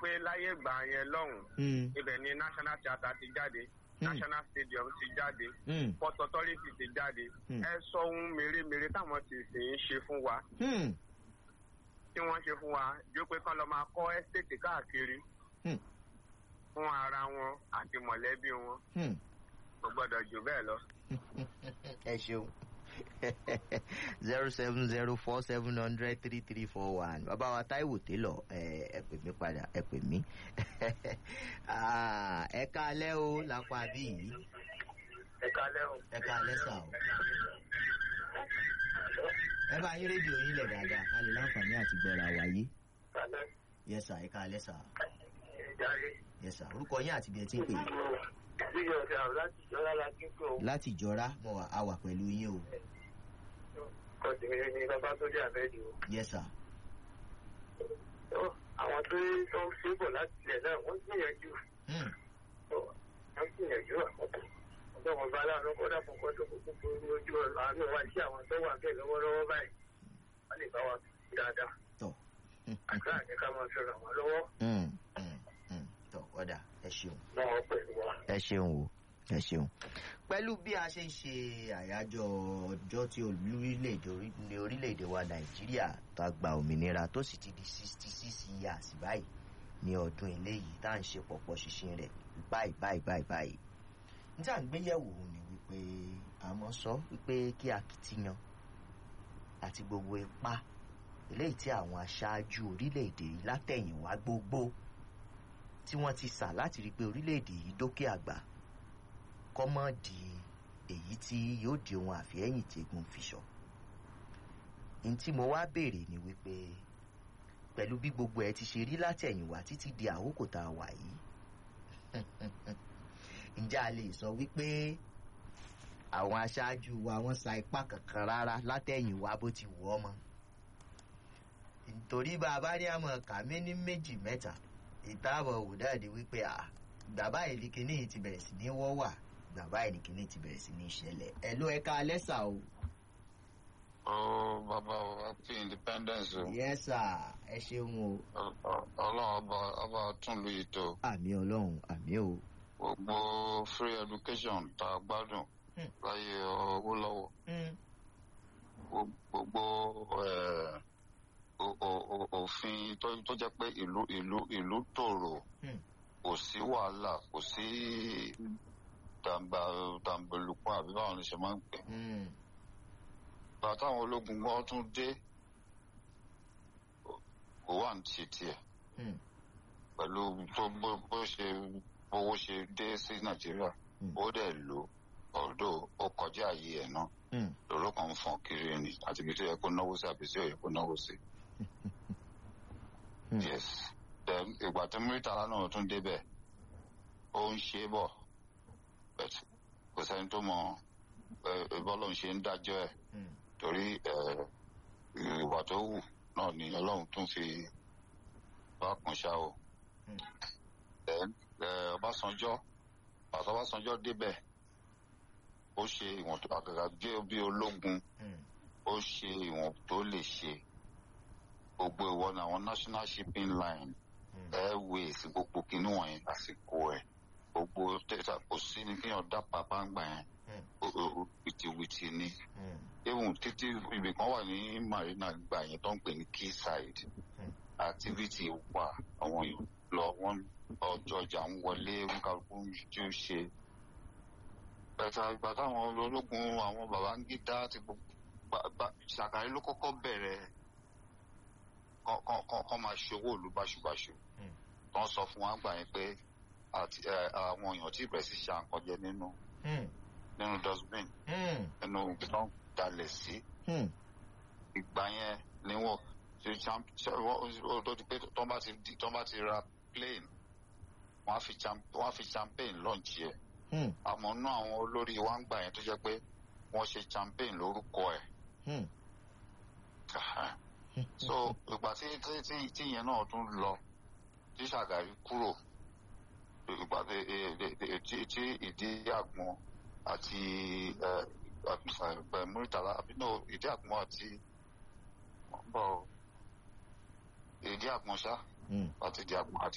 pé láyé ìgbà yẹn lọ́hùn Mm, ibẹ̀ ni national theatre ti jáde Hmm. national stadium ti jáde mm, port authority ti jáde Hmm. ẹ sọ ohun mèremère táwọn ti sì ń ṣe fún wa mm, tí wọ́n ṣe fún wa jó pé kán lọ máa kọ́ ẹ́stéètì káàkiri Hmm. fún ara wọn àti mọ̀lẹ́bí wọn mm. kò gbọ́dọ̀ jù bẹ́ẹ̀ lọ. ẹ ṣeun zero seven zero four seven hundred three three four one bàbá wa táìwò télọ̀ ẹ ẹ pè mí padà ẹ pè mí Ah, ẹ káalẹ́ o lápá bí yìí ẹ kálẹ́ o. ẹ káalẹ́ sà o ẹ bá yín rédíò yín lẹ̀ dáadáa ká lè láǹfààní àti gbọ́ra wáyé kálẹ́ yẹ sà ẹ káalẹ́ sà ìdarí. yẹ sà orúkọ yín àti bí ẹ ti ń pè bí ọ̀dà láti jọra la kí n kó láti jọra mo wà á wà pẹ̀lú yín o kọ̀dìmí ní bàbá tó dé àbẹ́ẹ̀dì o. yẹ sà àwọn tó tó ń ṣe bọ̀ láti ilẹ̀ náà wọ́n gbìyànjú Hmm, wọ́n gbìyànjú àkọ́kọ́. ọgbọ́n wọn bá láàánú kọ́dà fún kọ́tò kúkú ní ojú àánú wa sí àwọn tó wà bẹ́ẹ̀ lọ́wọ́lọ́wọ́ báyìí wọ́n lè bá wa dáadáa. tọ̀ àdúrà ní ká máa fi ràn wọ́n lọ́wọ́ Hmm, hmm, hmm, tọ̀ ọ̀dà ẹ ṣeun. lọ́wọ́ pẹ̀lú wa. ẹ ṣeun o ẹ ṣeun. pẹ̀lú bí a ṣe ń ṣe àyájọ́ ọjọ́ tí olórílẹ̀‐èdè orí- ní orílẹ̀‐èdè wa nàìjíríà tó a gba òmìnira tó sì ti di sixty six years báyìí ní ọdún eléyìí tá à ń ṣe pọ̀pọ̀ ṣinṣin rẹ̀ báyìí báyìí báyìí báyìí. ní tí à ń gbéyẹ̀wò ni wípé àmọ́ sọ wípé kí akitiyan àti gbogbo ipá eléyìí tí àwọn aṣáájú orílẹ̀‐èdè yìí látẹ̀yìnwá gbogbo tí wọ́n ti sà láti rí i pé orílẹ̀-èdè yìí dókè àgbà kọ́ mọ́ di èyí tí yóò di ohun àfihẹ́yìn tí egun fi sọ. n tí mo wá béèrè ni wípé pẹ̀lú bí gbogbo ẹ ti ṣe rí látẹ̀yìnwá títí di àkókò tá a wà yìí ǹjẹ́ a lè sọ wípé àwọn aṣáájú wa wọ́n sa ipá kankan rárá látẹ̀yìnwá bó ti wù ọ́ mọ́ nítorí bá a bá ní àmọ́ kàmí ní méjì mẹ́ta ìtaàbọ̀ wò dáàdi wípé à bàbá yìí ni kinní yìí ti bẹ̀rẹ̀ sí ní wọ́ wà bàbá yìí ni kinní ti bẹ̀rẹ̀ sí ní ṣẹlẹ̀ ẹ̀ ló ẹ̀ka alẹ́sà o. ó bàbá wa happy independence o yes sir ẹ ṣeun o ọlọ́run ọba ọba tún lu ètò àmì ọlọ́run àmì o. gbogbo free education tá a gbádùn Hmm. láyé owó lọ́wọ́ gbogbo eh, o- o- o- òfin tó tó jẹ́ pé ìlú ìlú ìlú tòrò Hmm. kò sí wàhálà kò sí dàmbà dàmbẹ̀lùpọ̀ àbí báwọn ló ṣe máa ń pè Mm, bàtà àwọn ológun gan tún dé kò wà ní ti tiẹ̀ mm, pẹ̀lú tó bó bó ṣe bówó ṣe dé sí nàìjíríà Hmm. ó dẹ̀ lò ọ̀dọ̀ ó kọjá àyè ẹ̀ náà mm, lọ́rọ̀ kan ń fọ̀n kiri ni àti ibi tó yẹ kó náwó sí àbí tí ò yẹ kó náwó sí. Hmm. yes then ìgbà tí murtala náà tún débẹ̀ ó ń ṣe é bọ̀ but kò sẹ́ni tó mọ bọ́lọ̀ ń ṣe ń dájọ́ ẹ̀ mm, torí eh, ìwà tó wù náà ni ọlọ́run tún fi bá kún ṣá o. Hmm. then eh, ọbásanjọ́ pàtó ọbásanjọ́ débẹ̀ ó ṣe ìwọ̀n tó àgàgà jẹ́ bí ológun mm, ó ṣe ìwọ̀n tó lè ṣe gbogbo ìwọ ni àwọn national shipping line mm, airways gbogbo kinní wọ̀nyẹn lásìkò ẹ̀ gbogbo tẹ́tà kò sí ní kéèyàn dá pàpà ń gbà yẹn Mm. ó- ó- ó wìtìwìtì ni mm, even títí ibì kan wà ní marina gbà yẹn tó ń pè ní quayside Mm. activity wà àwọn èèyàn lọ wọn ọjọ́ ọjà ń wọlé kálukú ń jú ṣe bẹ̀tà ìgbà táwọn ológun àwọn Babangida ti gbogbo gba- gba- Ṣàgárí ló kọ́kọ́ bẹ̀rẹ̀ kọ́- kọ́ kọ́- kọ́ máa ṣòwò ìlú báṣubàṣu Mm. tó ń sọ fún wa gbà yẹn pé àti ẹ, àwọn èèyàn tí ìbẹ̀rẹ̀ sí ṣe àǹkọ́jẹ nínú mm, nínú dustbin mm, nínú ibi tó ń dalẹ̀ sí mm, ìgbà yẹn ni wọn ṣe champ- ṣe wọ́n- ó tó di pé tó bá ti di- tó bá ti ra plane wọ́n á fi cham- wọ́n á fi champagne launch yẹ mm, àmọ́ nú àwọn olórí wa ń gbà yẹn tó jẹ́ pé wọ́n ṣe champagne lórúkọ ẹ̀ mm, so ìgbà tí tí tí tí yẹn náà tún lọ tí Ṣàgárí kúrò ìgbà tí tí tí tí ìdí àgbọn àti ẹ ẹ Murtala àbí no ìdí àgbọn àti bọ ìdí àgbọn ṣá mm. àti ìdí àgbọn àti